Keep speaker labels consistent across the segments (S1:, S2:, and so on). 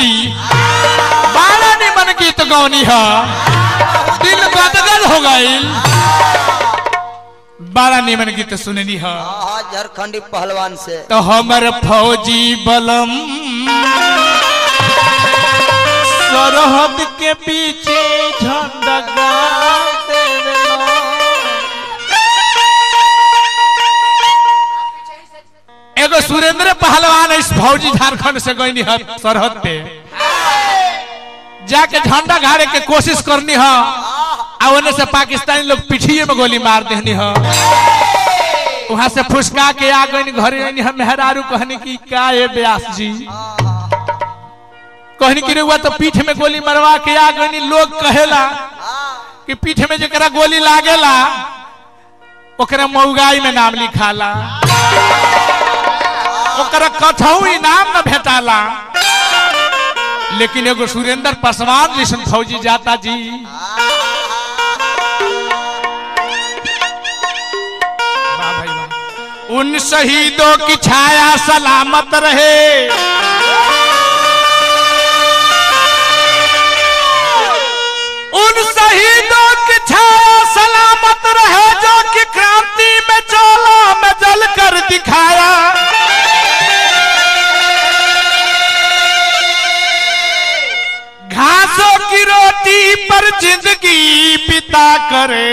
S1: जी बारह निमन गीत गौनी है दिल गदगद हो गईल बड़ा निमन गीत सुननी है
S2: हाँ झारखंडी पहलवान से
S1: तो हमर फौजी बलम सरहद के पीछे झंडा गाड़ते रहलो। एगो सुरेंद्र पहलवान इस फौजी झारखंड से गई है सरहद पे जाके झंडा गाड़े के कोशिश करनी है आ ओने से पाकिस्तानी लोग पिठिए में गोली मार देनी है वहां से फुसका के आ गई घर आईनी हम मेहरारू कहनी की का है व्यास जी कहनी की हुआ तो पीठ में गोली मरवा के आ गई लोग कहेला कि पीठ में जरा गोली लागेला ओकरा मऊगाई में नाम लिखाला ओकरा कथऊ इनाम न भेटाला लेकिन एगो सुरेंद्र पासवान जैसन फौजी जाता जी वाह भाई वाह। उन शहीदों की छाया सलामत रहे उन शहीदों की छाया सलामत रहे जो कि क्रांति में चोला में जल कर दिखाया घासों की रोटी पर जिंदगी बिता करे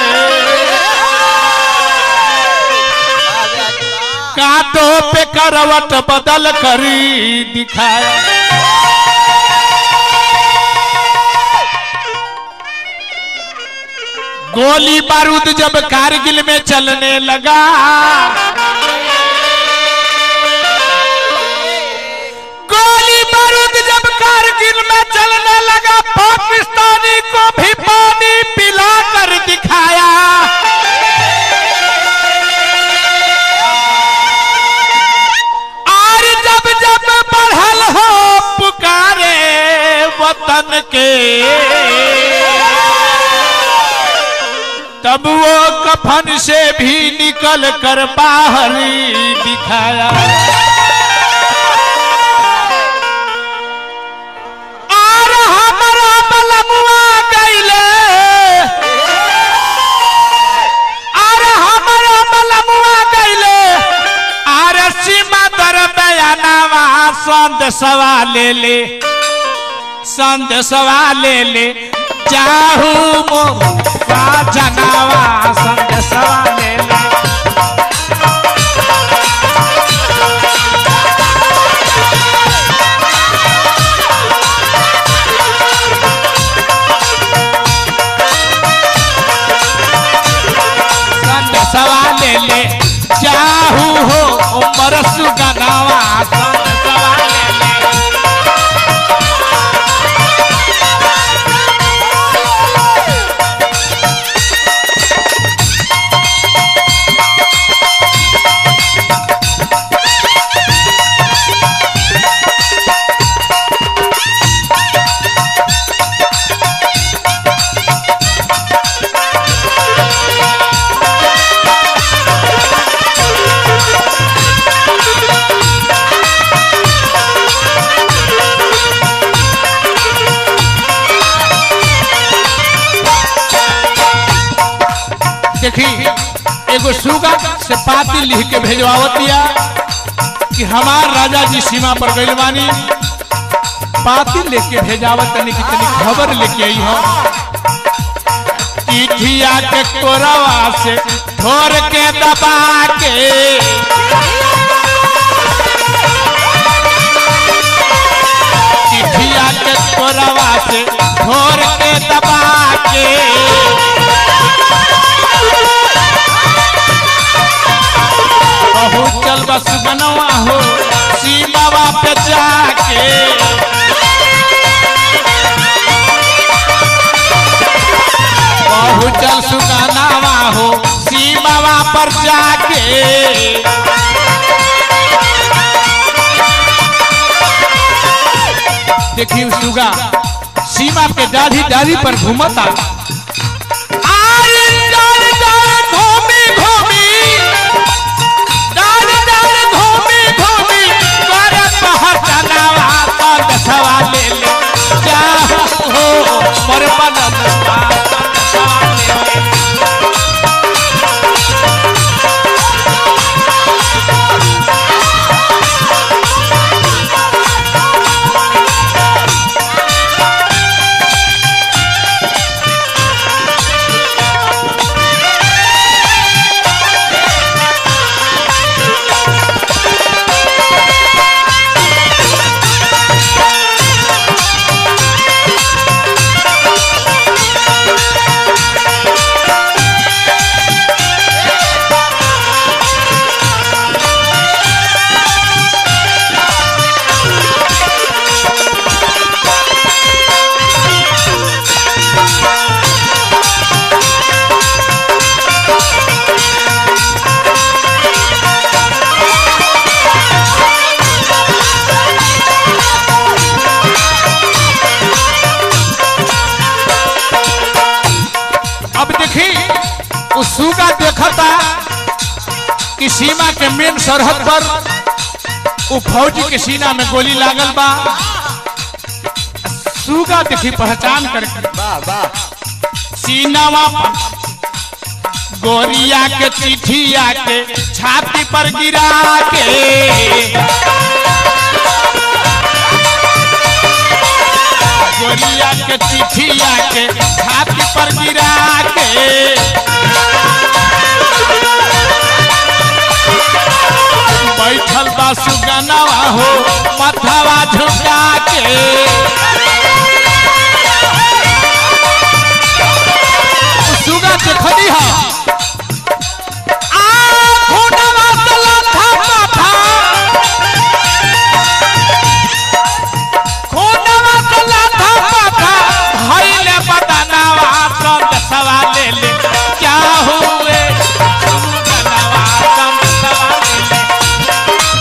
S1: कांटों पे करवट बदल करी दिखाया गोली बारूद जब कारगिल में चलने लगा गोली बारूद जब कारगिल में चलने लगा पाकिस्तानी को भी पानी पिला कर दिखाया और जब जब बढ़ल हो पुकारे वतन के तब वो कफन से भी निकल कर बाहर दिखाया और हमारा बलमुआ गईले और हमारा बलमुआ गईले और सीमा दर बयानावा संदेशवा ले ले संदेशवा ले ले जाहू मो का जनावा संदेशवा ले ले संदेशवा ले ले जाहू हो उमर सुगनावा संदेशवा ले ले देखी एगो सुगा से पाती लिख के भेजवावतिया कि हमार राजा जी सीमा पर गइल बानी पाती लेके भेजावत तनी कि तनी खबर लेके आई हो चिठिया के कोरवा से धोर के दबा के चिठिया के कोरवा से धोर के दबा के पहुँचल बस बनवा हो सीमावा पे जाके पहुँचल सुगनावा हो सीमावा पर जाके देखिए सुगा सीमा पे दाढ़ी दाढ़ी पर घूमता आरे डार डार घूमी घूमी डार डार घूमी घूमी कर पहचानावा संदेशवा सरहद पर उ फौजी के सीना में गोली लागल बा सूगा देखी पहचान करके
S2: वाह वाह
S1: सीनावा पर गोरिया के चिठिया के छाती पर गिरा के गोरिया के चिठिया के छाती पर गिरा के बैठल बा सुगनवा हो मथवा झुका के सुगा देखनी हा आ खूनवा से लाथा माथा खूनवा से लाथा माथा भइले बदनवा संग सवाले ले क्या हुए सुगनवा संग सवाले ले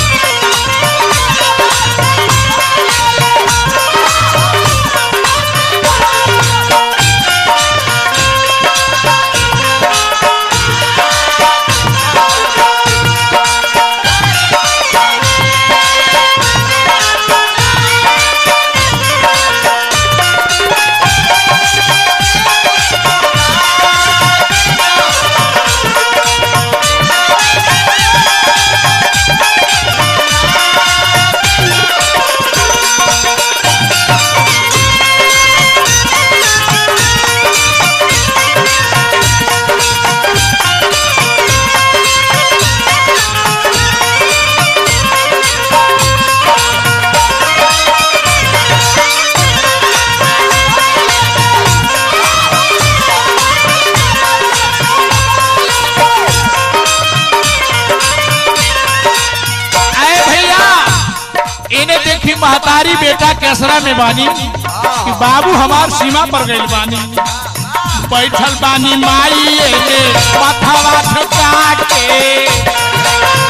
S1: आए भैया इन्हें देखी महतारी बेटा केसरा में बानी कि बाबू हमार सीमा पर गइल बानी बैठल बानी माई एने मथवा झुका के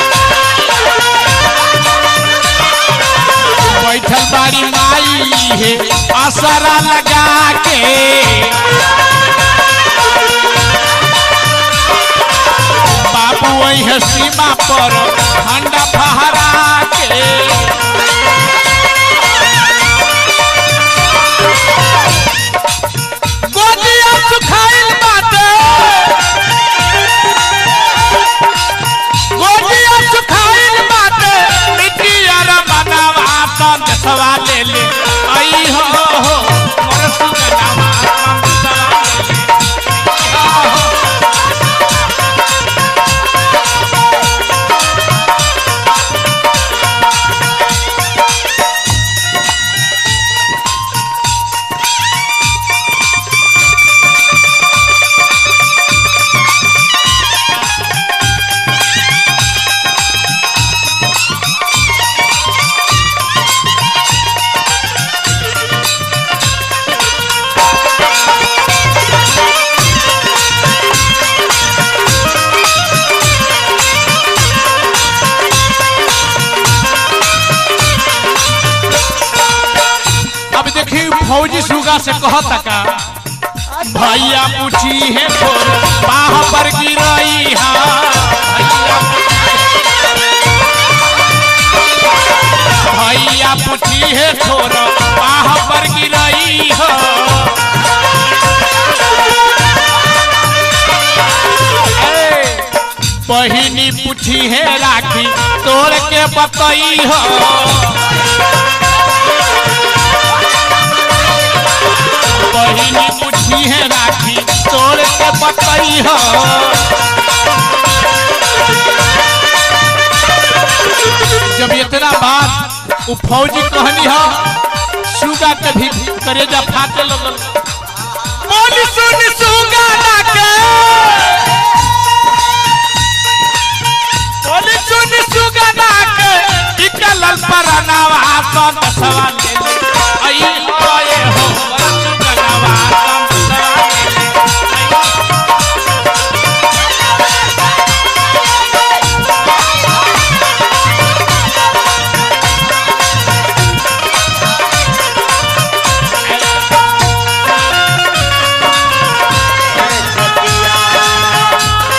S1: बैठल बानी माई हे असरा लगा के बाबू वही है सीमा पर ठंडा फहरा के गोदिया सुखाइल बाटे गोदिया सुखाइल बाटे मिट्टिया रे बनावा संग सवा ले ले आई हो हो मोर सुगनावा संग सवा ले ले आहो अब देखी फौजी सुगा से कहता का भैया पूछी है थोर बाह पर गिरई हा भैया पूछी है थोर बाह पर गिरई हो बहिनी पूछी है राखी तोड़ के बतई हो बहिनी पूछी है राखी तोड़ के बतई हो जब इतना बात उ फौजी कहनी हो सुगा के भी करेजा फाटे लगल बोली सुन सुगा ना के बोली सुन सुगा ना के निकल परनावा संग सवाल ले ले आई आए हो सुगनावा संग सवाल ले ले आई
S2: अरे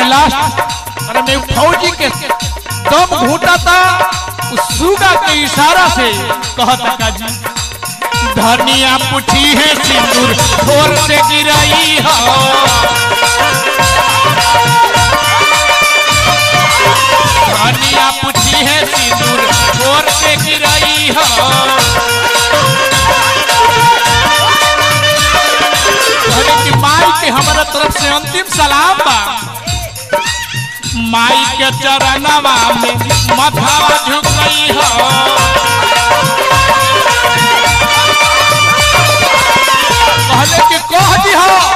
S1: लास्ट अरे मैं फौजी के दम घूटा था उस सुगा के इशारा से कहता का जी धनिया पूछी है सिंदूर ठोर से गिराई हो धनिया पूछी है सिंदूर ठोर से गिराई हो धनी की माई के हमारा तरफ से अंतिम सलाम बा माई के चरणवा में मथावा झुक गई हो कहले कि कह दी हो